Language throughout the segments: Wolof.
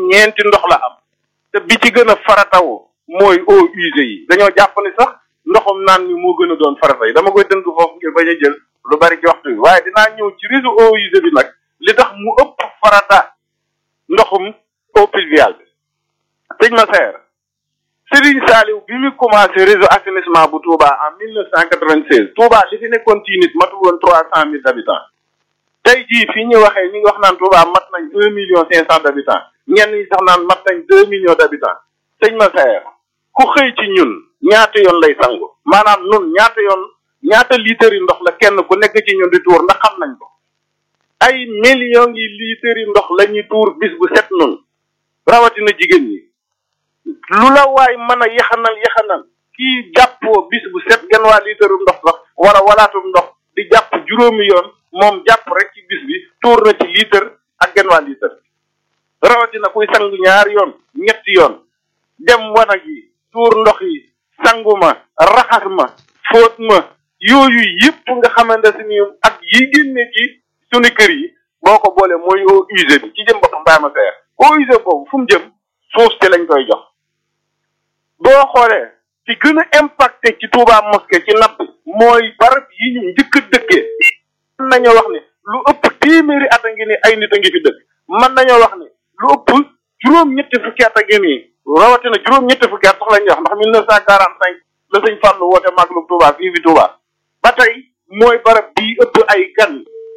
ñeenti ndox la am te bi ci gën a faratawu mooy eaux usées yi dañoo jàpp ni sax ndoxum naan mi moo gën a doon farata yi dama koy tënk foofu ngir bañ a jël lu bari ci waxtu bi waaye dinaa ñëw ci réseau eaux usées bi nag li tax mu ëpp farata ndoxum eau pluviale bi sëñ ma seer Serigne Saliou bi mu commencé réseau assainissement bu Touba en mille neuf cent quatre-vingt-seize Touba li fi nekkoon ci nit matul woon trois cent mille habitants tey jii fii ñu waxee ñu ngi wax naan Touba mat nañ un million cinq cent d'habitants ñenn ñi sax naan mat nañ deux millions d'habitants sëñ ma seer ku xëy ci ñun ñaata yoon lay sangu maanaam nun ñaata yoon ñaata litres yi ndox la kenn ku nekk ci ñun di tuur ndax xam nañ ko ay millions yi litres yi ndox la ñuy tuur bis bu set nun rawatina jigéen ñi lu la waay mën a yaxanal yaxanal kii jàppoo bis bu set genn waa litre ndox sax wala walaatum ndox di jàpp juróomi yoon moom jàpp rek ci bis bi tuur na ci litre ak genn waa litre rawatina kuy sangu ñaari yoon ñetti yoon dem wanag yi tuur ndox yi sangu ma raxas ma fóot ma yooyu yëpp nga xamante si ni ak yi génne ci sunu kër yi boo ko boolee mooy eau usée bi ci jëm boppam bàyyi ma seer eau usée boobu fu mu jëm suuf si lañ koy jox boo xoolee ci gën a impacté ci Touba mosquée ci napp mooy barab yi ñu njëkk a dëkkee mën nañoo wax ni lu ëpp téeméeri at a ngi ni ay nit a ngi fi dëkk mën nañoo wax ni lu ëpp juróom-ñetti fukki at a ngi nii rawatina juróom-ñetti fukki at sax la ñuy wax ndax mille neuf cent quarante cinq la sëñ Fallou woote Maglub Touba fii fi Touba ba tey mooy barab bii ëpp ay gan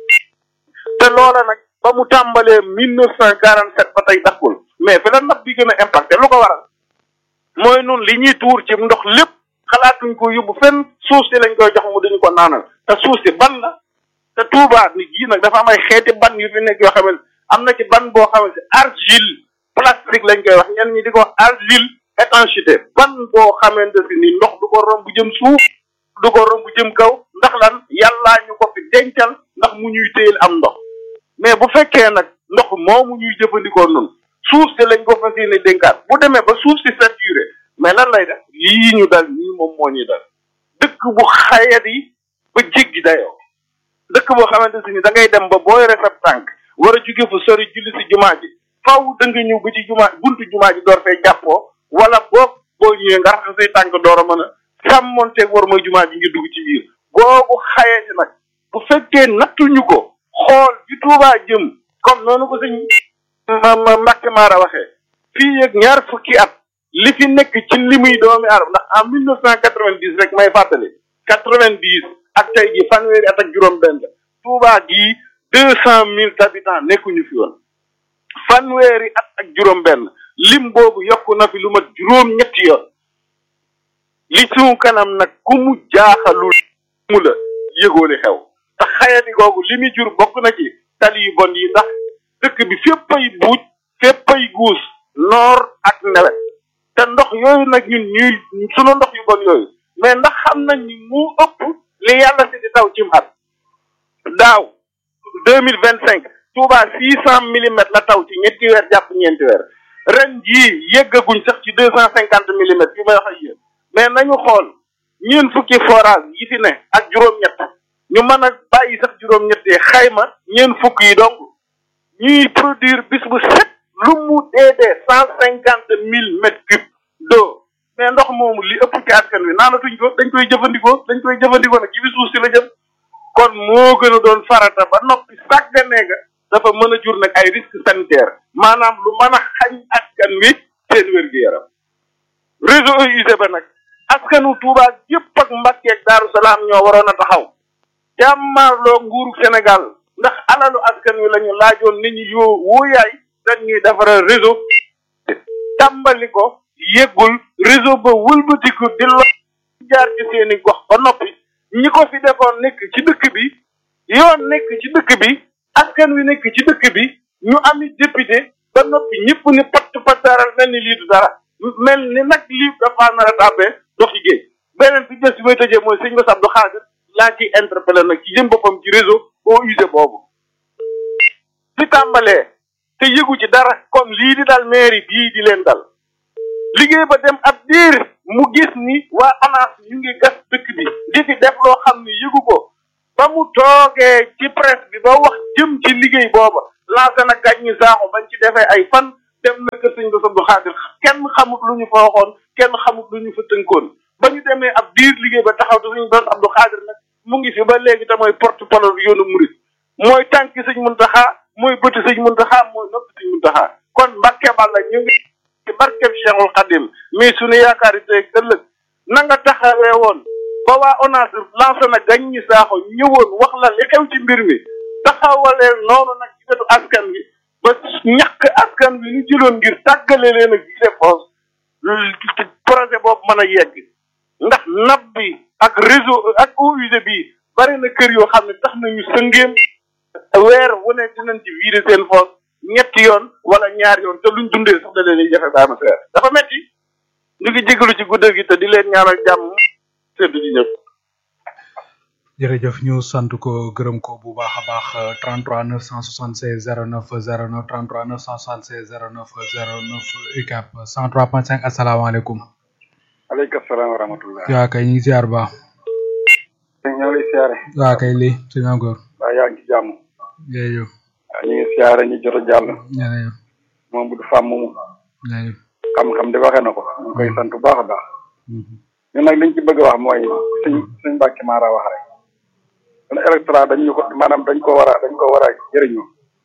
te loola nag ba mu tàmbalee mille neuf cent quarante sept ba tey dakkul mais fi la napp bi gën a impacté lu ko waral mooy nun li ñuy tuur ci ndox lépp xalaatuñ ko yóbbu fenn suuf si lañ koy jox mu dañu ko naanal te suuf si ban la te Touba ni jii nag dafa am ay xeeti ban yu fi nekk yoo xam ne am na ci ban boo xam ne argile plastique lañ koy wax ñenn ñi di ko wax argile étanchéité ban boo xamante si ni ndox du ko romb jëm suuf du ko romb jëm kaw ndax lan yàllaa ñu ko fi dencal ndax mu ñuy téyel am ndox mais bu fekkee nag ndox moomu ñuy jëfandikoo noonu suuf si lañ ko fas yéene dénkaat bu demee ba suuf si saturé mais lan lay def lii ñu dal nii moom moo ñuy dal dëkk bu xayat yi ba jéggi dayoo dëkk boo xamante si ni da ngay dem ba boo yore sa tànk war a jóge fu sori julli si jumaa ji faw da nga ñëw ba ci jumaa buntu jumaa ji door fee jàppoo wala boo boo ñëwee nga raxas say tànk door a mën a sàmmonteeg war mooy jumaa ji ngir dugg ci biir boobu xayati nag bu fekkee nattuñu ko xool fi Tuubaa jëm comme noonu ko sëñ ma ma Mbàkke Maara waxee fii ak ñaar fukki at li fi nekk ci li muy doomi arab ndax en mille neuf cent quatre vingt dix rek may fàttali quatre vingt dix ak tey ji fanweeri at ak juróom benn Tuubaa gii deux cent mille habitants nekkuñu fi woon fanweeri at ak juróom benn lim boobu yokku na fi lu mat juróom ñetti yoon li suñu kanam nag ku mu jaaxalul mu la yëgooli xew te xayati googu li muy jur bokk na ci tali yu bon yi ndax dëkk bi fépp ay buuj fépp ay guus noor ak nawet te ndox yooyu nag ñun ñuy sunu ndox yu bon yooyu mais ndax xam nañ ni mu ëpp li yàlla si di taw cim at daaw deux mille vingt cinq Touba six cent millimètres la taw ci ñetti weer jàpp ñeenti weer ren jii yeggaguñ sax ci deux cent cinquante millimètres yu may wax ak yéen mais nañu xool ñeen fukki forage yi fi ne ak juróom-ñett ñu mën a bàyyi sax juróom-ñettee xayma ñeen fukk yi donc ñuy produire bis bu set lu mu dee dee cent cinquante mille mètres cubes d'eau mais ndox moomu li ëpp ci askan wi naanatuñ ko dañ koy jëfandikoo dañ koy jëfandikoo nag ci bi suuf si la jëm kon moo gën a doon farata ba noppi sàgganee nga dafa mën a jur nag ay risques sanitaires maanaam lu mën a xañ askan wi seen wér-gu-yaram réseau eaux usées ba nag askanu Touba yëpp ak Mbàkke ak Daaru Salaam ñoo waroon a taxaw jàmmaarloo nguuru Sénégal ndax alalu askan wi la ñu laajoon nit ñi yoo wóoyaay dañ ñuy defaral réseau tàmbali ko yëggul réseau ba wëlbatiku di lo jaar ci seeni gox ba noppi ñi ko fi defoon nekk ci dëkk bi yoon nekk ci dëkk bi askan wi nekk ci dëkk bi ñu ami député ba noppi ñëpp ni patt pattaaral mel ni lii du dara mel ni nag lii dafa nar a tàbbee dox ci géej beneen bi des bi may tëjee mooy sëñ Bass Abdou Khadre laa ciy interpellé nag ci jëm boppam ci réseau eaux usées boobu fi tàmbalee te yëgu ci dara comme lii di dal mairie bii di leen dal liggéey ba dem ab diir mu gis ni waa ANAS ñu ngi gas dëkk bi di fi def loo xam ni yëgu ko ba mu toogee ci presse bi ba wax jëm ci liggéey booba lancé na gàñ ñi saaxo bañ ci defee ay fan dem na kër sëñ Bass Abdou Khadir kenn xamut lu ñu fa waxoon kenn xamut lu ñu fa tënkoon ba ñu demee ab diir liggéey ba taxaw te sëñ Bass Abdou Khadir nag mu ngi fi ba léegi te mooy porte parole yoonu murit mooy tànki sëñ Muntaxa mooy bëti sëñ Muntaxa mooy noppi sëñ Muntaxa kon Mbàkke Balla ñu ngi ci barkeb Cheikhul Khadim mais suñu yaakaar yi tey ëllëg na nga taxawee woon ba waa ONAS lancé na gañ ñi saaxo ñëwoon wax la li xew ci mbir mi taxawalee noonu nag ci wetu askan wi ba ñàkk askan wi ñu jëloon ngir tàggale leen ak gise foos projet boobu mën a yegg ndax nab bi ak réseau ak eaux usées bi bari na kër yoo xam ne tax nañu sëngéem weer wu ne dinañ ci vider seen foos ñetti yoon wala ñaar yoon te luñ dundee sax da leen jafe baama seer dafa metti ñu ngi jégalu ci guddal gi te di leen ñaanal jàmm seddu ci ñëpp jërëjëf ñu sant ko gërëm ko bu baax a baax 33 976 09 09 33 976 09 09 UCAP 103.5 asalaamaaleykum. aleykum salaam wa rahmatullah. waa kay ñu ngi ziar ba. ñoo lay siyaare. waa kay lii sëñ Angor. waa yaa ngi ci jàmm. jërëjëf. waaw ñu ngi siyaare ñu jot a jàll. jërëjëf. moom bu du fàmm moomu. jërëjëf. xam-xam de waxee na ko. ñu ngi koy sant bu baax a baax. ñun nag liñ ci bëgg a wax mooy suñ suñ Mbàkke Mara wax rek. kon électorat dañ ñu ko maanaam dañ ko war a dañ ko war a jëriñoo.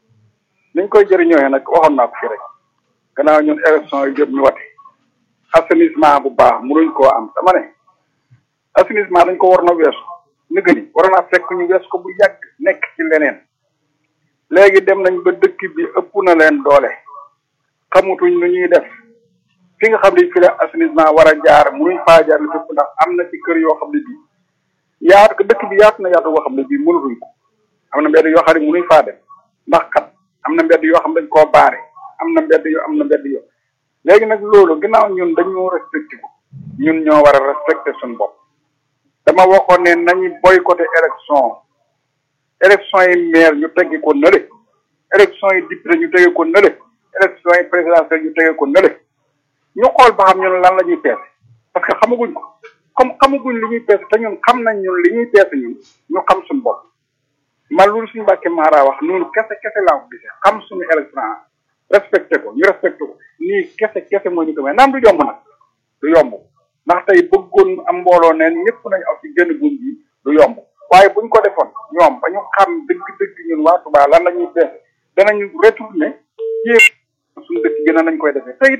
niñ koy jëriñoo nag waxoon naa ko fi rek. gannaaw ñun élection yi jot ñu wate. assainissement bu baax mënuñ koo am dama ne. assainissement dañ ko war na weesu. nëgë ni war naa fekk ñu wees ko bu yàgg nekk ci leneen. léegi dem nañ ba dëkk bi ëpp na leen doole. xamutuñ nu ñuy def. fi nga xam ne fi la assainissement war a jaar mënuñ faa jaar li fépp ndax am na ci kër yoo xam ne bii. yaatu dëkk bi yaatu na yaatu boo xam ne bii mënatuñ ko. am na mbedd yoo xam ne mënuñ faa dem. ndax kat am na mbedd yoo xam ne dañ koo baare. am na mbedd yoo am na mbedd yoo. léegi nag loolu ginnaaw ñun dañoo respecté ko. ñun ñoo war a respecté suñu bopp. dama waxoon ne nañu boycotté élection élection yi maire ñu teggi ko nële élection yi député ñu teggi ko nële élection yi présidentielle ñu teggi ko nële ñu xool ba xam ñun lan la ñuy peese parce que xamaguñ ko comme xamaguñ li ñuy peese te ñun xam nañ ñun li ñuy peese ñun ñu xam suñu bopp man loolu suñu Mbàkke Mara wax noonu kese kese laa ko gisee xam suñu électorat respecté ko ñu respecté ko nii kese kese mooy ñu ko may naam du yomb nag du yomb ndax tey bëggoon am mbooloo neen ñëpp nañu aw ci génn buñ bi du yomb waaye buñ ko defoon ñoom ba ñu xam dëgg-dëgg ñun waa Touba lan la ñuy bees danañu retourné jéem suñu dëkk gën a nañ koy defee te it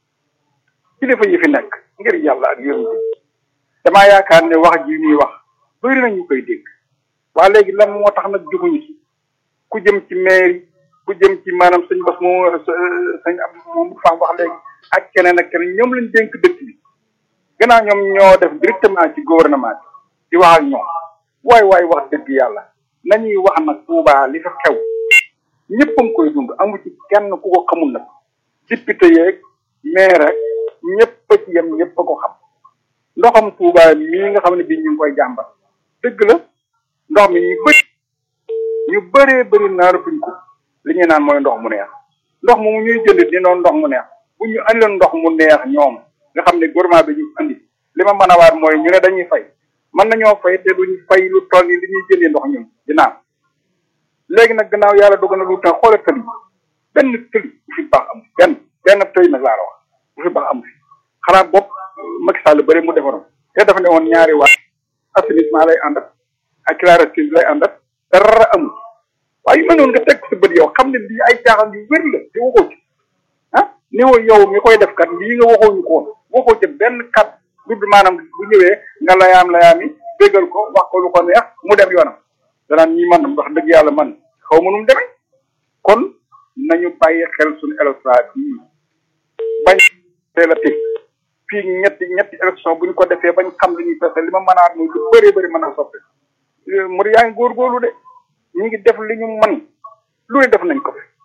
kilifa yi fi nekk ngir yàlla ak yonent bi damaa yaakaar ne wax ji ñuy wax bëri na ñu koy dégg waa léegi lan moo tax nag juguñu ci ku jëm ci mairie ku jëm ci maanaam sëñ Bass moom sëñ am moom faam wax léegi ak keneen ak keneen ñoom lañ dénk dëkk bi gannaaw ñoom ñoo def directement ci gouvernement bi di wax ak ñoom waay waay wax dëgg yàlla nañuy wax nag Touba li fa xew ñëpp a ngi koy dund amu ci kenn ku ko xamul nag député yeeg maire ak ñëpp a ci yem ñëpp a ko xam ndoxam Touba mii nga xam ne bii ñu ngi koy jàmbat dëgg la ndox mi ñu bëri ñu bëree bëri naanatuñ ko li ñuy naan mooy ndox mu neex ndox moomu ñuy jënd di noonu ndox mu neex bu ñu andiloon ndox mu neex ñoom nga xam ne gouvernement bi ñu andi li ma mën a waat mooy ñu ne dañuy fay mën nañoo fay te duñ fay lu toll ni li ñuy jëndee ndox ñun di naan léegi nag gannaaw yàlla dogal na lu tax xoolal tëli benn tëli bu fi baax am benn benn tëli nag laa la wax bu fi baax am fi xanaa bopp Macky Sall bëri mu defaroon te dafa ne woon ñaari waat assainissement lay àndat ak clarté lay àndat dara amul waaye yu mel noonu nga teg sa bët yow xam ne lii ay caaxaan yu wér la te waxoo ci ah ni woo yow mi koy def kat lii nga waxoo ñu ko woon waxoo ci benn kat du maanaam bu ñëwee nga layaam layaam yi déggal ko wax ko lu ko neex mu dem yoonam danaan ñi man wax dëgg yàlla man xaw ma nu mu demee kon nañu bàyyi xel suñu électorat bii bañ teel a teg fii ñetti ñetti élection bu ñu ko defee bañ xam li ñuy pese li ma mën a muy lu bëree bëri mën a soppi mu yaa ngi góorgóorlu de ñu ngi def li ñu mën lu ne def nañ ko fi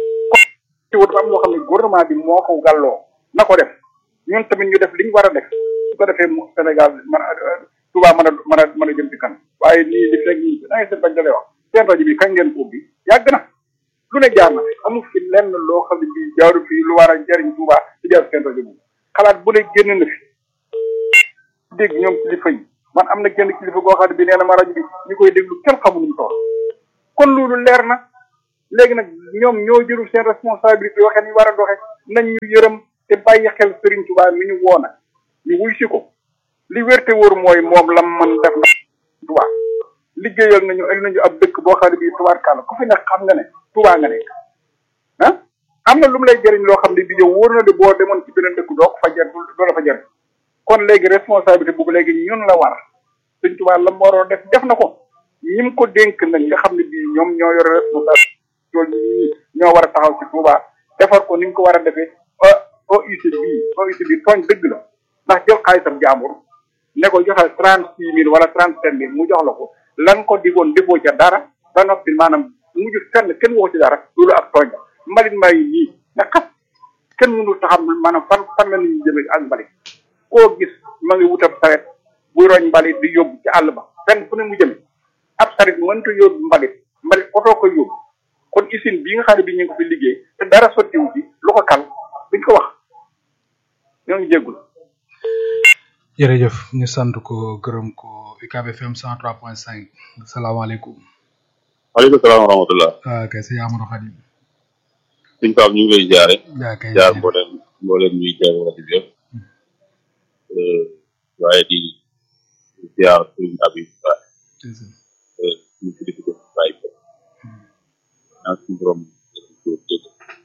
ci wut am loo xam ne gouvernement bi moo ko gàlloo na ko def ñun tamit ñu def li ñu war a def su ko defee mu Sénégal man Touba mën a mën a mën a jëm ci kan waaye nii li fekk nii da ngay seet bañ dalee wax seen rajo bi kañ ngeen ko ubbi yàgg na lu ne jaar na fi amul fi lenn loo xam ne bii jaaru fii lu war a jariñ Touba ci jaar seen rajo bi xalaat bu ne génn na fi dégg ñoom kilifa yi man am na kenn kilifa goo xam ne bi nee na ma rajo bi ñu koy déglu kenn xamul ñu toll kon loolu leer na léegi nag ñoom ñoo jëlul seen responsabilité waxee ni war a doxee nañ ñu yërëm te bàyyi xel Serigne Touba mi ñu woona ñu wuy si ko li wérte wóor mooy moom lam man def na Touba liggéeyal nañu ak nañu ab dëkk boo xam ne bii tubaarkàlla ku fi nekk xam nga ne Touba nga nekk ah am na lu mu lay jëriñ loo xam ne bi yow wóor na de boo demoon ci beneen dëkk doo ko fa jar doo la fa jar kon léegi responsabilité boobu léegi ñun la war Sëñ Touba la mu waroon def def na ko ñim ko dénk nag nga xam ne bii ñoom ñoo yore responsabilité loolu ñii ñoo war a taxaw ci Touba defar ko ni ñu ko war a defee OIC bii OIC bii tooñ dëgg la ndax jël xaalisam jaambur ne ko joxal trente six mille wala trente sept mille mu jox la ko lan ko digoon defoo ca dara ba noppi maanaam mujj fenn kenn waxu ci dara loolu ak tooñ la mbalit maa yi nii nga xas kenn mënul taxam maanaam fan fan la nit ñi jëmee ak mbalit koo gis ma ngi wutab saret buy roñ mbalit di yóbbu ci àll ba fenn fu ne mu jëme ab saret mënta yóbbu mbalit mbalit otoo ko yóbbu kon usine bii nga xam ne bi ñu ngi ko fi liggéey te dara sottiwu ci lu ko kal duñ ko wax ñoo ngi jéggul jërëjëf ñu sant ko gërëm ko UCAB FM 103.5 salaamaaleykum. waaleykum salaam wa rahmatulah. ah kay sëñ Amadou Khadim. suñ Pape ñu ngi lay jaare yaa kay jaar mbooleem mbooleem ñuy jaar rajo bi yëpp waaye di jaar suñ abi ba ñu ci dëkk ko bàyyi ko ñaan suñ borom ko dégg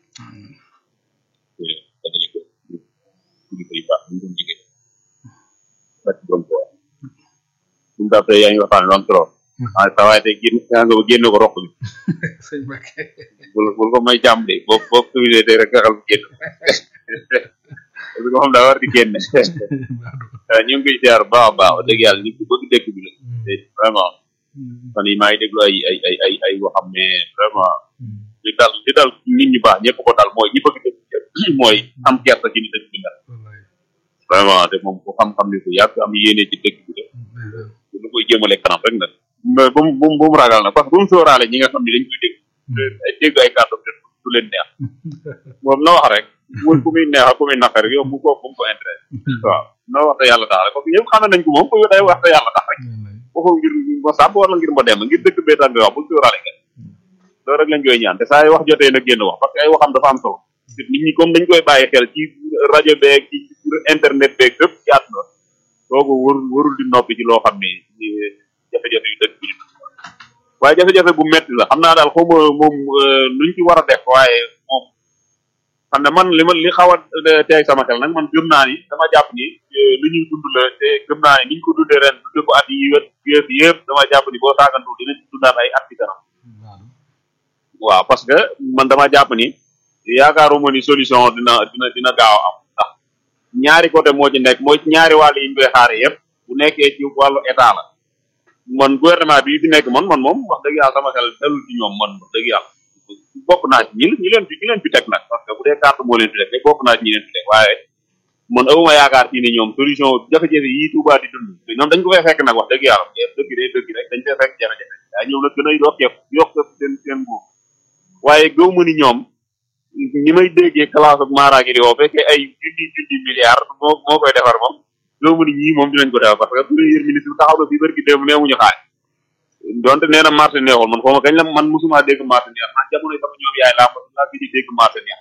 dajale ko ñu koy baax ñu doon liggéey bàcc borom ko wax suñ Pape tey yaa ngi waxtaan lu am solo ah sa waaye tey génn nga nga génn ko roq bi sëñ Mbacke. bul bul ko may jàmm de boo boo tuuti tey rek nga xam génn parce que moom daa war di génne ñu ngi koy ziar bu baax a baax wax dëgg yàlla nit ku bëgg dëkk bi la te vraiment fan yi maa ngi déglu ay ay ay ay ay yoo xam ne vraiment li dal li dal nit ñu baax ñëpp ko dal mooy ñi bëgg dëkk bi mooy am kersa ci ni dëkk bi mel vraiment te moom ku xam-xam ni ko yàgg am yéene ci dëkk bi la lu koy jëmale kanam rek nag mais bu mu bu mu bu mu ragal nag parce que bu mu sóoraale ñi nga xam ne dañ koy dégg ay dégg ay kàddu te du leen neex moom na wax rek muy ku muy neex ak ku muy naqar yow bu ko bu mu ko intéressé waaw na wax te yàlla tax rek parce que ñëpp xam nañ ko moom ku day wax te yàlla tax rek waxul ngir ma sàmm wala ngir ma dem ngir dëkk bee tax nga wax bul sóoraale kenn loolu rek lañ koy ñaan te saa yi wax jotee nag génn wax parce que ay waxam dafa am solo nit ñi comme dañ koy bàyyi xel ci rajo beeg ci internet beeg fépp ci àdduna kooku warul warul di noppi ci loo xam ne jafe-jafe yu dëkk bi waaye jafe-jafe bu metti la xam naa daal xaw ma moom luñ ci war a def waaye moom xam ne man li ma li xaw a teeg sama xel nag man gëm naa ni dama jàpp ni lu ñuy dund la te gëm naa ni niñ ko dundee ren dundee ko at yi wet yëpp yëpp dama jàpp ni boo saagantu dinañ ci dundaat ay at ci kanam waaw parce que man dama jàpp ni yaakaaruma ni solution dina dina dina gaaw am ndax ñaari côté moo ci nekk mooy ñaari wàll yi ñu koy xaare yëpp bu nekkee ci wàllu état la man gouvernement bi fi nekk man man moom wax dëgg yàlla sama xel dalul ci ñoom man wax dëgg yàlla bokk naa ci ñi ñi leen fi ñi leen fi teg nag parce que bu dee carte moo leen fi teg rek bokk naa ci ñi leen fi teg waaye man awuma yaakaar ci ni ñoom solution jafe-jafe yi Touba di dund ñoom dañ ko fay fekk nag wax dëgg yàlla dëgg day dëgg rek dañ fay fekk jafe-jafe waaye ñoom nag gën a yokkeeku yokk seen seen buuf waaye gëw ma ni ñoom ñi may déggee classe ak maaraagi di woo fekkee ay junni junni milliards moo moo koy defar moom gëw ma ni ñii moom dinañ ko defar parce que premier ministre taxaw na fii barki démb neewuñu xaaj donte nee na marché neexul man xaw ma kañ la man musuma dégg marché neex man jamono sama ñoom yaay laa laa fi di dégg marché neex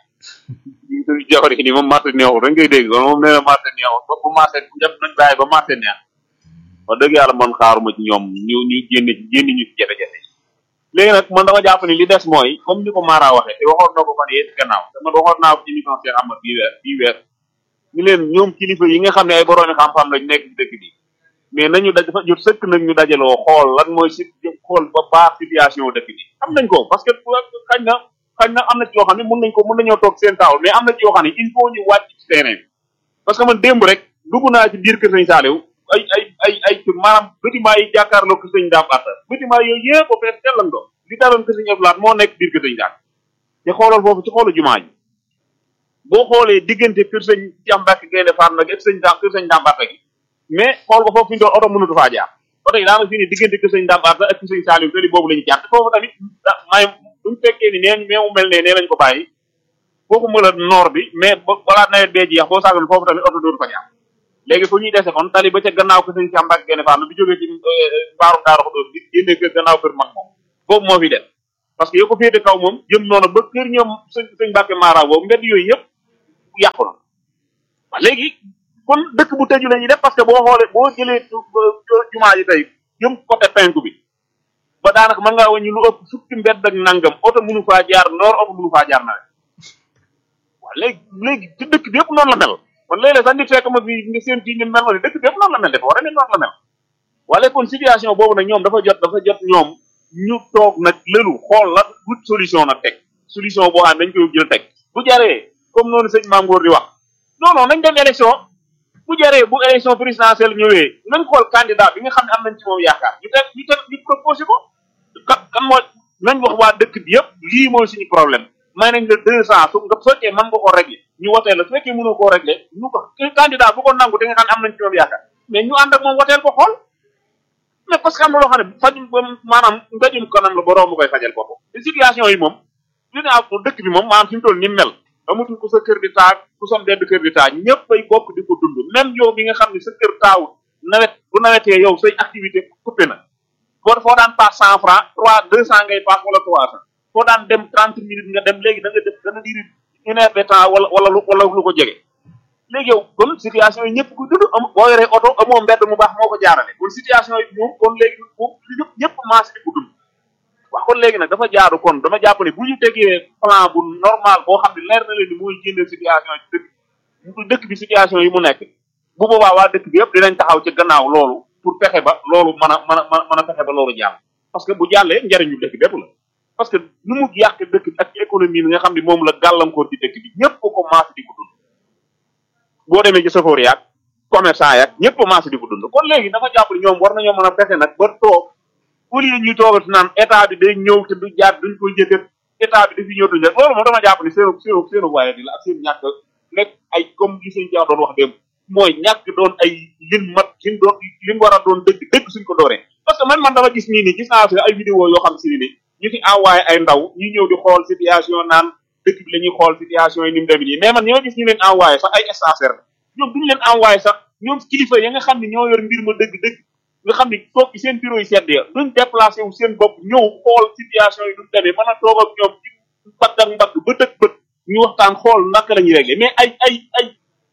ñu jafari ni moom marché neexul rek ngay dégg kon moom nee na marché neexul ba bu marché bu dem nañ bàyyi ba marché neex wax dëgg yàlla man xaaruma ci ñoom ñu ñu génn ci génn ñu ci jafe-jafe léegi nag man dama jàpp ni li des mooy comme ni ko Mara waxee te waxoon na ko fan yee ci gannaaw te man waxoon naa ko ci émission Cheikh Amad bii weer bii weer ni leen ñoom kilifa yi nga xam ne ay boroomi xam-xam lañ nekk ci dëkk bi mais nañu daj dafa jot sëkk nag ñu dajaloo xool lan mooy si xool ba baax situation dëkk bi xam nañ ko parce que xañ na xañ na am na ci yoo xam ne mun nañ ko mun nañoo toog seen taaw mais am na ci yoo xam ne il faut ñu wàcc ci terrain bi parce que man démb rek dugg naa ci biir kër sëñ Saliou ay ay ay ay maanaam bâtiment yi jàkkaarloo kër sëñ Dame Atta bâtiment yooyu yëpp ba fees tellan do li daloon kër sëñ Abdoulaye moo nekk biir kër sëñ Dame te xoolal foofu ci xoolu jumaa ji boo xoolee diggante kër sëñ Cheikh Mbacke Gaynde Fatma nag ak sëñ Dame kër sëñ Dame Atta gi mais xool ko foofu fi ñu doon oto mënatu faa jaar oto yi daanaka fii ni diggante kër sëñ Dame Atta ak kër sëñ Saliou tali boobu la ñu jaar te foofu tamit may buñu fekkee ni neen mais mu mel ne nee lañ ko bàyyi foofu mën a noor bi mais balaa nawet bee jeex boo saagoon foofu tamit oto dootu fa jaar léegi fu ñuy dese kon tali ba ca gannaaw kër sëñ Cheikh Mbacke Gaynde Fatma bi jógee ci mbaarum Daaru Xudoos bi génnee kër gannaaw kër mag moom boobu moo fi def parce que yoo ko féete kaw moom jëm noonu ba kër ñoom sëñ sëñ Mbacke Mara boobu mbedd yooyu yëpp yàqu na waaw léegi kon dëkk bu tëju la ñuy def parce que boo xoolee boo jëlee jumaa ji tey jëm côté penku bi ba daanaka mën ngaa wàññi lu ëpp fukki mbedd ak nangam oto mënu faa jaar noor oto mënu faa jaar nawet waaw léegi léegi ci dëkk bi yëpp noonu la mel kon léeg-léeg sax nit fekk ma fi nga seen fii ni mel ma ne dëkk bi yëpp noonu la mel dafa war a ne noonu la mel wala kon situation boobu nag ñoom dafa jot dafa jot ñoom ñu toog nag lëlu xool la wut solution nag teg solution boo xam ne dañ koy jël teg bu jaree comme noonu sëñ Maam Góor di wax non non nañ dem élection bu jaree bu élection présidentielle ñëwee nañ xool candidat bi nga xam ne am nañ ci moom yaakaar ñu teg ñu teg ñu proposé ko kan kan mooy nañ wax waa dëkk bi yëpp lii mooy suñu problème may nañ la deux cent su nga fekkee mën nga koo régler ñu woteel la su fekkee mënoo koo régler ñu ko candidat bu ko nangu te nga xam ne am nañ ci moom yaakaar mais ñu ànd ak moom woteel ko xool mais parce que am na loo xam ne fajum maanaam mbéjum kanam la borom mu koy fajal boppam te situation yi moom li ne ak dëkk bi moom maanaam fi mu toll ni mel amatul ku sa kër di taa ku som dedd kër di taa ñëpp ay bokk di ko dund même yow bi nga xam ne sa kër taawut nawet bu nawetee yow say activité coupé na boo foo daan paas cent franc trois deux cent ngay paas wala trois cent foo daan dem trente minutes nga dem léegi da nga def dana diri une heure de temps wala wala lu wala lu ko jege léegi yow kon situation yi ñëpp ku dund am boo yoree oto amoo mbedd mu baax moo ko jaarale kon situation yi moom kon léegi moom ñëpp ñëpp maas di ko dund waaw kon léegi nag dafa jaaru kon dama jàpp ne bu ñu tegee plan bu normal boo xam ne leer na leen ni mooy génne situation yi dëkk dëkk bi situation yi mu nekk bu boobaa waa dëkk bi yëpp dinañ taxaw ci gannaaw loolu pour fexe ba loolu mën a mën a mën a fexe ba loolu jàll parce que bu jàllee njariñu dëkk bépp la parce que nu mu yàq dëkk bi ak économie bi nga xam ne moom la gàllankoor ci dëkk bi ñëpp ko commencé di ko dund boo demee ci safoor yaag commerçant yaag ñëpp commencé di ko dund kon léegi dafa jàpp ne ñoom war nañoo mën a fexe nag ba toog au lieu ñuy toogati naan état bi day ñëw te du jaar duñ koy jëkkat état bi dafi ñëw duñ jëkk loolu moom dama jàpp ni seenu seenu seenu waaye di la ak seen ñàkk nekk ay comme li sëñ Dia doon wax démb mooy ñàkk doon ay lin mat lin doon lin war a doon dëgg dëgg suñ ko dooree parce que man man dama gis nii nii gis naa fi ay vidéo yoo xam si ni ñu fi envoyé ay ndaw ñu ñëw di xool situation naan dëkk bi la ñuy xool situation yi ni mu demee nii mais man ñi ma gis ñu leen envoyé sax ay stagiaires la ñoom duñu leen envoyé sax ñoom kilifa ya nga xam ne ñoo yor mbir ma dëgg-dëgg nga xam ni toog ci seen bureau yi sedd ya duñ déplacé wu seen bopp ñëw xool situation yi duñ demee mën a toog ak ñoom ci mbagg ak mbagg bët ak bët ñu waxtaan xool naka la ñuy réglé mais ay ay ay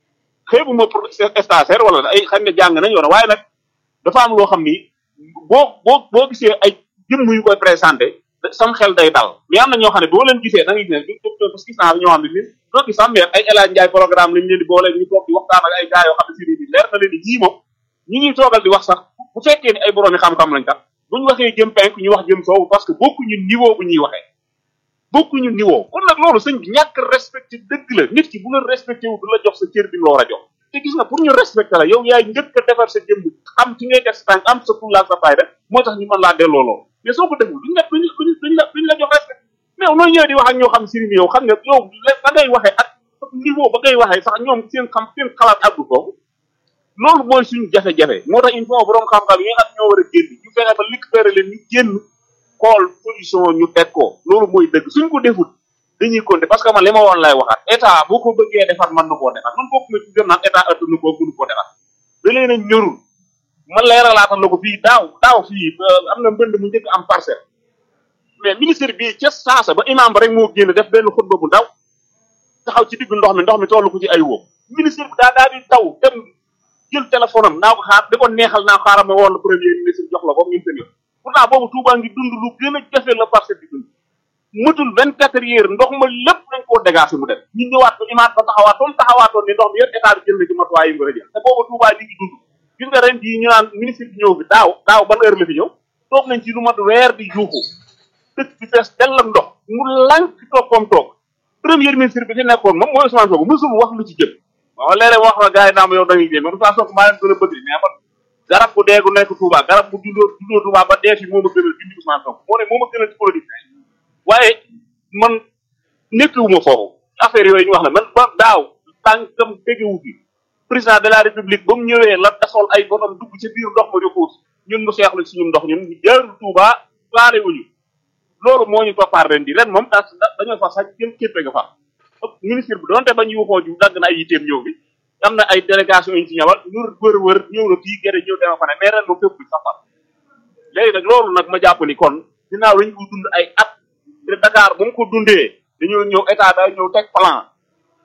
xëy bu ma pour stagiaire wala ay xam ne jàng nañ yoon waaye nag dafa am loo xam ni boo boo boo gisee ay jëmm yu koy présenté sam xel day dal mais am na ñoo xam ne boo leen gisee da ngay gis ne parce que gis naa ñoo xam ne ni doo gis sax mais ay El Hadj Ndiaye programme lañ leen di boole ñu toog di waxtaan ak ay gars yoo xam ne si ni leer na leen ni ñii moom ñi ñuy toogal di wax sax bu fekkee ni ay boroomi xam-xam lañ tax buñ waxee jëm penk ñu wax jëm soowu parce que bokkuñu niveau bu ñuy waxee bokkuñu niveau kon nag loolu sëñ bi ñàkk respecté dëgg la nit ki bu la respecté wu du la jox sa cër bi loo war a jox te gis nga pour ñu respecté la yow yaay njëkk a defar sa jëmm xam ci ngay def sa tànk am sa fulla ak sa fayda moo tax ñu mën laa delloo loolu mais soo ko deful duñ la duñ duñ la duñ la jox respect mais nooy ñëwee di wax ak ñoo xam si ni yow xam nga yow ba ngay waxee ak niveau ba ngay waxee sax ñoom seen xam seen xalaat àggu foofu loolu mooy suñu jafe-jafe moo tax il faut borom xam-xam yi nga xam ñoo war a génn ñu fexe ba récupérer leen ñu génn xool solution ñu teg ko loolu mooy dëgg suñ ko defut dañuy compter parce que man li ma woon lay waxaat état boo ko bëggee defar mën na koo defar man bokk ma ci gëm naan état ëtt nu ko mënu koo defar da leen a ñërul man leeralaatal la ko fii daaw daaw fii am na mbënd mu njëkk am parcelle mais ministre bi ca saasa ba imam ba rek moo génn def benn xutba bu ndaw taxaw ci diggu ndox mi ndox mi toll ko ci ay wóom ministre bi daa daa di taw dem jël téléphone am naa ko xaar di ko neexal naa xaaral ma woon la premier ministre jox la ko ñun seen yoon pourtant boobu Touba ngi dund lu gën a jafe la parcelle di dund mëtul vingt quatre heures ndox ma lépp nañ koo dégagé mu dem ñu ñëwaat ko imaat ba taxawaatoon taxawaatoon ni ndox mi yëpp état bi jël na ci matuwaay yi mu war a jël te boobu Touba li ngi dund gis nga ren jii ñu naan ministre bi ñëw fi daaw daaw ban heure la fi ñëw toog nañ ci lu mat weer di juuxu dëkk bi fees dell ak ndox mu lànk toog comme toog premier ministre bi fi nekkoon moom mooy Ousmane Sonko mësul wax lu ci jëm waaw léeg-léeg wax la gars yi naa ma yow da ngay jéem man Ousmane Sonko maa leen gën a bëgg mais man garab bu dee gu nekk Touba garab bu juddoo juddoo Touba ba dee fi moo ma gënal bindi Ousmane Sonko moo ne moo ma gënal ci politique waaye man nekkiwuma foofu affaire yooyu ñu wax ne man ba daaw tànkam tegewu fi président de la république ba mu ñëwee la taxawal ay borom dugg ci biir ndox ma di xuus ñun mu seexlu ci ñun ndox ñun ñu jaarul Touba faale wuñu loolu moo ñu toppaar ren di ren moom da dañoo fa sax jëm képpe nga fa ministre bi donte ba ñu waxoo ju dagg na ay yitteem ñëw bi am na ay délégation yi ñu ci ñëwal ñu wër wër ñëw na fii gerte ñëw dema fa ne mais ren moom fépp sax fa léegi nag loolu nag ma jàpp ni kon dinaaw lañu ko dund ay at te Dakar bu mu ko dundee dañoo ñëw état da ñëw teg plan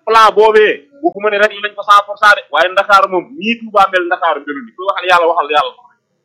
plan boobee waxuma ne rek lañ ko cent pour cent de waaye Ndakaaru moom nii Touba mel Ndakaaru melu ni kuy waxal yàlla waxal yàlla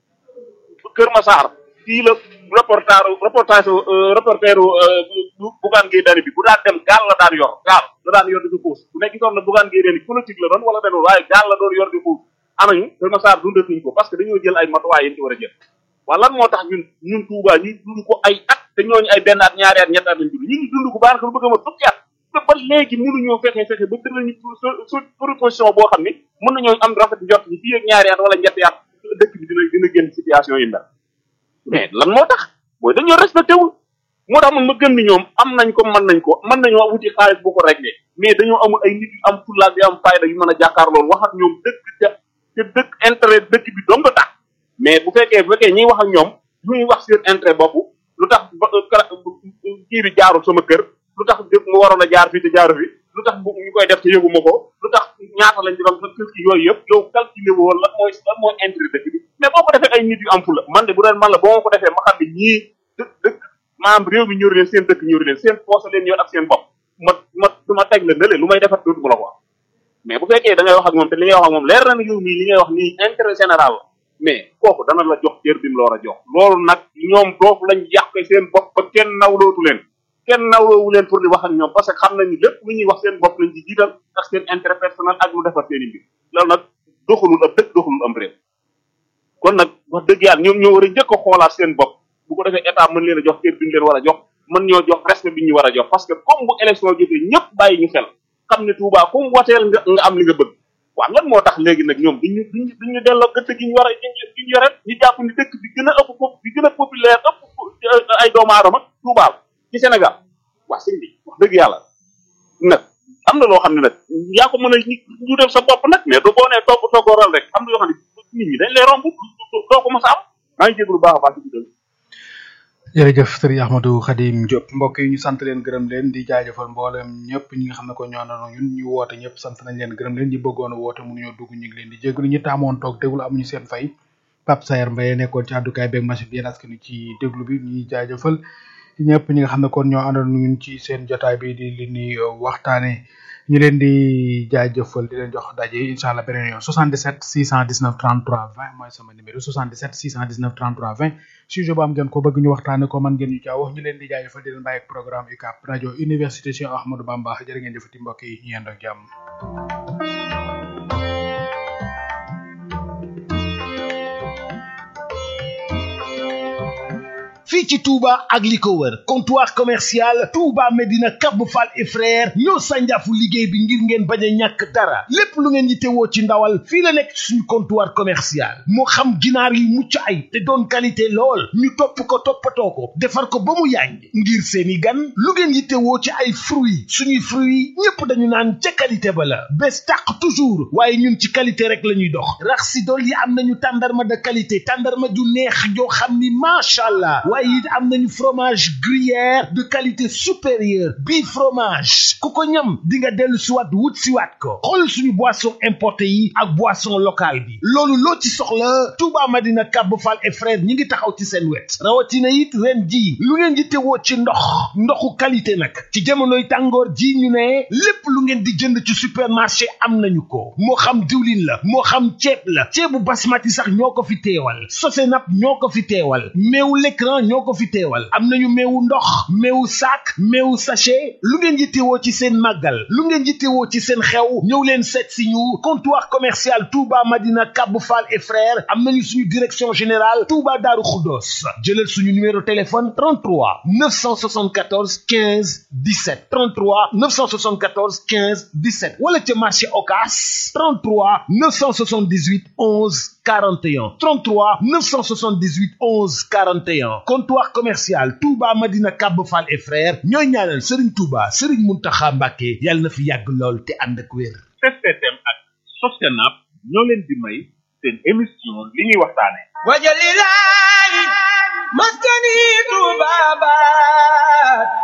Kër Massar fii la reportage reportage reporteru Bougane Gueye Dany bi bu daan dem gaal la daan yor gaal la daan yor di ko puus bu nekk gisoon na Bougane Gueye Dany politique la doon wala demul waaye gaal la doon yor di puus anañu Kër Massar dundatuñ ko parce que dañoo jël ay matuwaay yi ci war a jël waaye lan moo tax ñun ñun Touba ñu dund ko ay at te ñooñu ay benn at ñaari at ñetti at lañ dund ñu ngi dund ko baax lu bëgg a ma fukki at te ba léegi mënuñoo fexe fexe ba tëral ñu su proposition boo xam ni mën nañoo am rafet jot ni fii ak ñaari at wala ñetti at dëkk bi dina dina génn situation yi mel mais lan moo tax mooy dañoo respecté wul moo tax man ma gëm ni ñoom am nañ ko mën nañ ko mën nañoo wuti xaalis bu ko réglé mais dañoo amul ay nit yu am fullaak yu am fayda yu mën a jàkkaarlool wax ak ñoom dëkk te te dëkk intérêt dëkk bi dong tax mais bu fekkee bu fekkee ñiy wax ak ñoom lu ñuy wax seen intérêt bopp lu tax ba kii bi jaarul sama kër lu tax mu waroon a jaar fii te jaaru fi lu tax bu ñu koy def te yëguma ko lu tax ñaata lañ ci doon kër gi yooyu yëpp yow calculé woo lan mooy lan mooy intérêt dëkk bi mais boo ko defee ay nit yu am fula man de bu doon man la boo ma ko defee ma xam ne ñii dëkk dëkk maanaam réew mi ñëru leen seen dëkk ñëru leen seen poos leen ñor ak seen bopp ma ma du ma teg la nële lu may defar dootu ma la ko wax mais bu fekkee da ngay wax ak moom te li ngay wax ak moom leer na ne yow mii li ngay wax nii intérêt général la mais kooku dana la jox cër bi mu la war a jox loolu nag ñoom doofu lañ yàq seen bopp ba kenn nawlootu leen kenn nawloowu leen pour di wax ak ñoom parce que xam nañu lépp lu ñuy wax seen bopp lañ ci jiital ak seen intérêt personnel ak lu defar seen i mbir loolu nag doxalul ab dëkk doxalul am réew kon nag wax dëgg yàlla ñoom ñoo war a njëkk a xoolaat seen bopp bu ko defee état mën leen a jox cër bi ñu leen war a jox mën ñoo jox respect bi ñu war a jox parce que comme bu élection jotee ñëpp bàyyi ñu xel xam ne Touba comme wateel nga nga am li nga bëgg waaw lan moo tax léegi nag ñoom duñu duñu duñu delloo gëtt gi ñu war a gi ñu yore ñu jàpp ni dëkk bi gën a ëpp pop bi gën a populaire ëpp ay doomu aadama Touba ci Sénégal waa sëñ bi wax dëgg yàlla nag am na loo xam ne nag yaa ko mën a ñu def sa bopp nag mais du boo nee togg toggooral rek am na yoo xam ne nit ñi dañ lay romb doo ko mos a am maa ngi jégalu baax a baax ci bidal jërëjëf sëriñ Ahmadou Khadim Diop mbokk yi ñu sant leen gërëm leen di jaajëfal mboolem ñëpp ñi nga xam ne ko ñoo àndoon ñun ñu woote ñëpp sant nañ leen gërëm leen ñi bëggoon a woote mënuñoo dugg ñu ngi leen di jégalu ñi taamoon toog déglu amuñu seen fay Pape Sayer Mbaye nekkoon ci àddukaay beeg machine bi yéen askan ci déglu bi ñuy jaajëfal ñëpp ñi nga xam ne kon ñoo àndoon ñun ci seen jotaay bi di li ni waxtaane ñu leen di jaajëfal di leen jox daje incha allah beneen yoon 77 619 33 20 mooy sama numéro 77 619 33 20 sujet bu am ngeen ko bëgg ñu waxtaane ko man ngeen ñu caa wax ñu leen di jaajëfal di leen bàyyi ak programme UCAB rajo université Cheikh Ahmadou Bamba jërë ngeen jëfati mbokk yi ñu yendoo ak jàmm fii ci Touba ak li ko wër comptoir commercial Touba Medina Cap Fall et frère ñoo sànjaafu liggéey bi ngir ngeen bañ a ñàkk dara lépp lu ngeen yittewoo ci ndawal fii la nekk suñu comptoir commercial moo xam ginaar yi mucc ay te doon qualité lool ñu topp ko toppatoo ko defar ko ba mu yànj ngir seeni gan lu ngeen yittewoo ci ay fruits suñuy fruits ñépp dañu naan ca qualité ba la bés tàq toujours waaye ñun ci qualité rek la ñuy dox rax si dool yi am nañu tàndarma de qualité tàndarma ju neex joo xam ni macha allah waaye it am nañu fromage gruyère de qualité supérieure bii fromage ku ko ñam di nga dellu siwaat wut siwaat ko xool suñu boisson importé yi ak boisson locale bi loolu loo ci soxla Touba Madina Cap Fall et frère ñi ngi taxaw ci seen wet rawatina it ren ji lu ngeen di tewoo ci ndox ndoxu qualité nag ci jamonoy tàngoor ji ñu ne lépp lu ngeen di jënd ci supermarché am nañu ko moo xam diwlin la moo xam ceeb la ceebu basmati sax ñoo ko fi teewal sosenap ñoo ko fi teewal meewu l'écran ñoo ko fi teewal am nañu meewu ndox meewu sac meewu sachet lu ngeen yittewoo ci seen màggal lu ngeen yittewoo ci seen xew ñëw leen seet si ñu comptoir commercial Touba Madina Cap Fall et frères am nañu suñu direction générale Touba Darou Khoudoss jëlal suñu numéro téléphone 33 974 15 17 33 974 15 17 wala ca marché Ocass 33 978 11 41 33 978 11 41 comptoir commercial Touba Madina Cap Fall et frères ñooy ñaanal Serigne Touba Serigne Mountakha Mbacké yàlla na fi yàgg lool te ànd ak wér. STM ak Sostenab ñoo leen di may seen émission li ñuy waxtaane wajalilahi maskani tubabat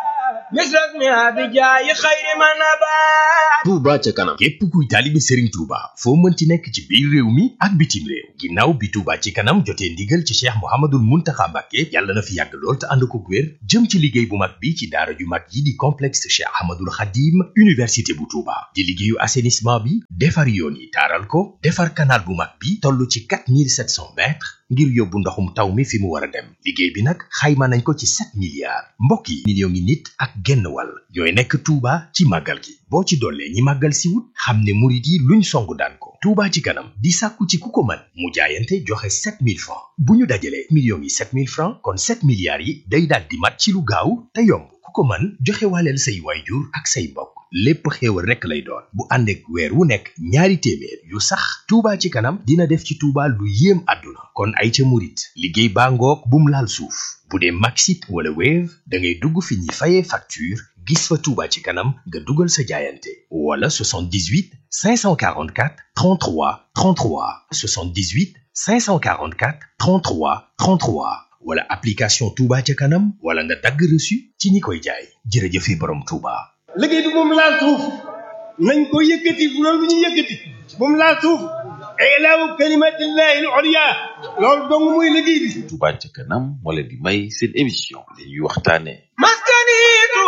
مثل اسمها بجاي خير ما نبات Touba ca kanam képp kuy taalibe Serigne Touba foo mënti nekk ci biir réew mi ak bitim réew ginnaaw bi Touba ci kanam jotee ndigal ci Cheikh Mouhamadoul Mountakha Mbacké yàlla na fi yàgg lool te ànd ko wér jëm ci liggéey bu mag bi ci daara ju mag yi di complexe Cheikh Ahmadoul Khadim université bu Touba di liggéeyu assainissement bi defar yoon yi taaral ko defar canal bu mag bi toll ci 4700 mètres ngir yóbbu ndoxum taw mi fi mu war a dem liggéey bi nag xayma nañ ko ci 7 milliards mbokk yi millions ngi nit ak genn wàll ñooy nekk Touba ci màggal gi boo ci dollee ñi màggal si wut xam ne murit yi luñ song daan ko Touba ci kanam di sàkku ci ku ko mën mu jaayante joxe 7000 francs bu ñu dajalee millions yi 7000 francs kon 7 milliards yi day daal di mat ci lu gaaw te yomb ku ko mën joxe waaleel say waayjur ak say mbokk lépp xéewal rekk lay doon bu ànd ak weer wu nekk ñaari téeméer yu sax Touba ci kanam dina def ci Touba lu yéem àdduna kon ay ca murit liggéey baa ngoog bum laal suuf bu dee Maxit wala Wave da ngay dugg fi ñuy fayee facture gis fa Touba ci kanam nga dugal sa jaayante wala 78 544 33 33 78 544 33 33 wala application Touba ca kanam wala nga dagg reçu ci ñi koy jaay jërëjëfe borom Touba. liggéey bi moom laal suuf nañ ko yëkkati bu loolu lu ñu yëkkati moom laal suuf ilaahu kalimatillahi al-ulya loolu dong muy liggéey bi Touba ca kanam moo leen di may seen émission li ñuy waxtaane maskani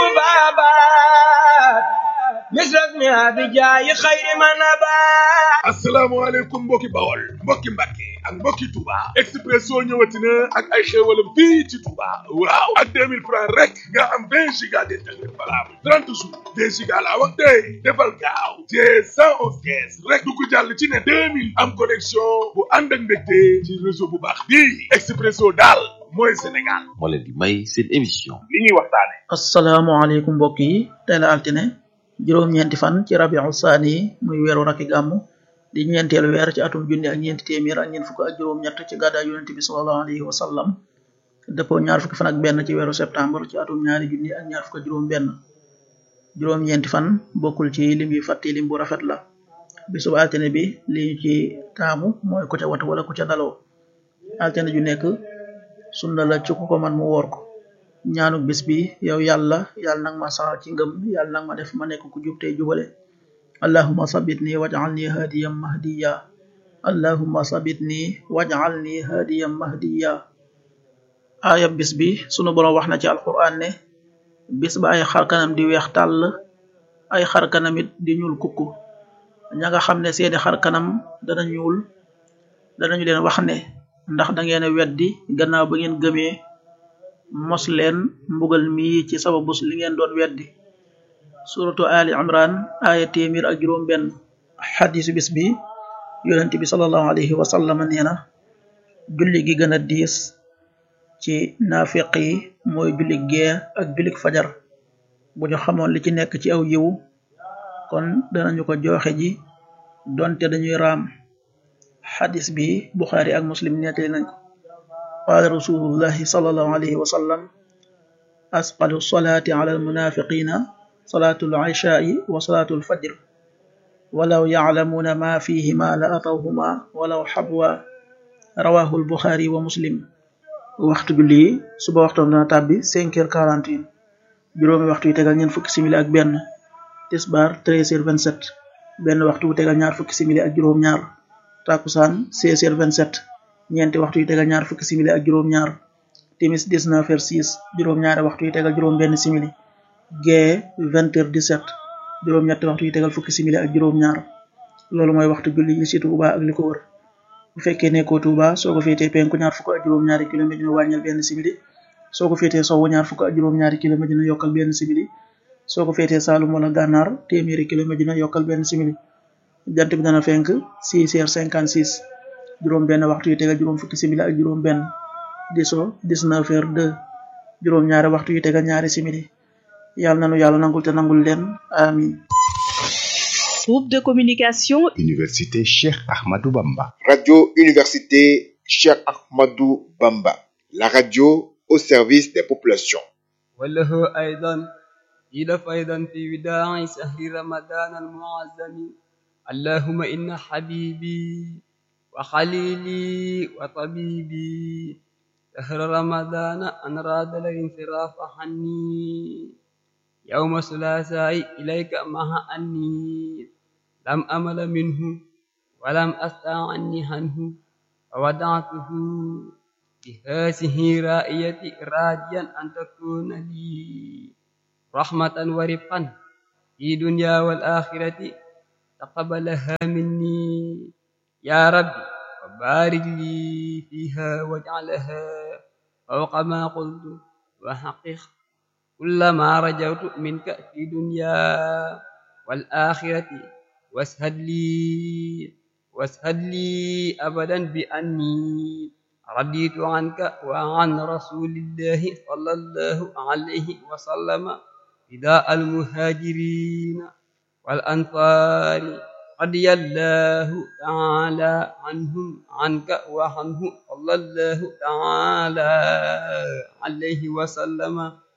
tubabat مثل اسمها بجاي خير ما نبات asalaamaaleykum mbokki bawol mbokki mbàkke ak mbokki Touba Expresso ñëwati na ak ay xéewalam fii ci Touba waaw ak 2000 francs rek nga am 20 giga d'internet valable 30 jours 2 giga laa wax tey defal gaaw te 111 kees rek du ko jàll ci ne 2000 am connexion bu ànd ak mbégte ci réseau bu baax bii Expresso daal mooy Sénégal moo leen di may seen émission li ñuy waxtaane asalaamaaleykum mbokk yi tey la altine juróom-ñeenti fan ci rabiu saani muy weeru rakki gàmmu di ñeenteelu weer ci atum junni ak ñeenti téeméer ak ñeent fukk ak juróom-ñett ci gàddaay yonente bi sallallahu alayhi wa sallam dëppoo ñaar fukki fan ak benn ci weeru septembre ci atum ñaari junni ak ñaar fukk ak juróom benn juróom-ñeenti fan bokkul ci lim yi fàtti lim bu rafet la bisub altine bi li ñu ci taamu mooy ku ca watu wala ku ca daloo altine ju nekk sunna la ci ku ko man mu woor ko ñaanuk bis bi yow yàlla yàlla nag ma saxal ci ngëm yàlla nag ma def ma nekk ku jub tey jubale allahumma sabitni waj'alni hadiyan mahdiya allahumma sabitni waj'alni hadiyan mahdiya aaya bis bi sunu boroom wax na ci alquran ne bis ba ay xarkanam di weex tàll ay xarkanamit di ñuul kukku ña nga xam ne seeni xarkanam dana ñuul danañu leen wax ne ndax da ngeen a weddi gannaaw ba ngeen gëmee mos leen mbugal mi ci sababus li ngeen doon weddi suratu ali imran aya téeméer ak juróom benn xadisu bis bi yonent bi salallahu alayhi wa sallam nee na julli gi gën a diis ci naafiq yi mooy julli gee ak jullik fajar bu ñu xamoon li ci nekk ci aw yiw kon danañu ko joxe ji donte dañuy raam xadis bi buxaari ak muslim nettali nañ ko qaala rasulullahi sallallahu alayhi wa sallam asqalu salaati ala almunafiqina salaatu alishaa'i wa salaatu alfajr walaw yaclamuuna ma fihima la atawhuma walaw xabwa rawahu albuxaari wa muslim waxtu julli suba waxtoom dana tàbbi cinq heures quarante et un juróomi waxtu yi tegal ñeent fukki simili ak benn tisbaar treize heures vingt sept benn waxtu wu tegal ñaar fukki simili ak juróom ñaar takusaan seize heures vingt sept ñeenti waxtu yi tegal ñaar fukki simili ak juróom ñaar timis dix neuf heures six juróom ñaari waxtu yi tegal juróom benn simili gee vingt heures dix sept juróom ñetti waxtu yi tegal fukki simili ak juróom ñaar loolu mooy waxtu julli yi ci Tuuba ak li ko wër bu fekkee nekkoo Tuuba soo ko féetee penku ñaar fukk ak juróom ñaari kilomètre dina wàññil benn simili soo ko féetee sowwu ñaar fukk ak juróom ñaari kilomètre dina yokkal benn simili soo ko féetee Saalum wala Gànnaar téeméeri kilomètre dina yokkal benn simili jant bi dana fenk six heures cinquante six juróom benn waxtu yi tegal juróom fukki simili ak juróom benn di so dix-neuf heures deux juróom ñaari waxtu yi tegal ñaari simili yàlla nanu yàlla nangul te nangul leen amin Groupe de communication Université Cheikh Ahmadou Bamba. Radio Université Cheikh Ahmadou Bamba. La radio au service des populations. وله أيضا إلف أيضا في وداع شهر رمضان المعظم اللهم إن حبيبي وخليلي وطبيبي شهر رمضان أن راد الانصراف عني يوم الثلاثاء إليك مع أني لم أمل منه ولم أستعني عنه فودعته بهذه رائية راجيا أن تكون لي رحمة ورفقا في دنيا والآخرة تقبلها مني يا ربي وبارك لي فيها واجعلها فوق ما قلت وحقق كل ما رجوت منك في دنيا والآخرة واسهد لي واسهد لي أبدا بأني رضيت عنك وعن رسول الله صلى الله عليه وسلم فداء المهاجرين والأنصار رضي الله تعالى عنهم عنك وعنه صلى الله تعالى عليه وسلم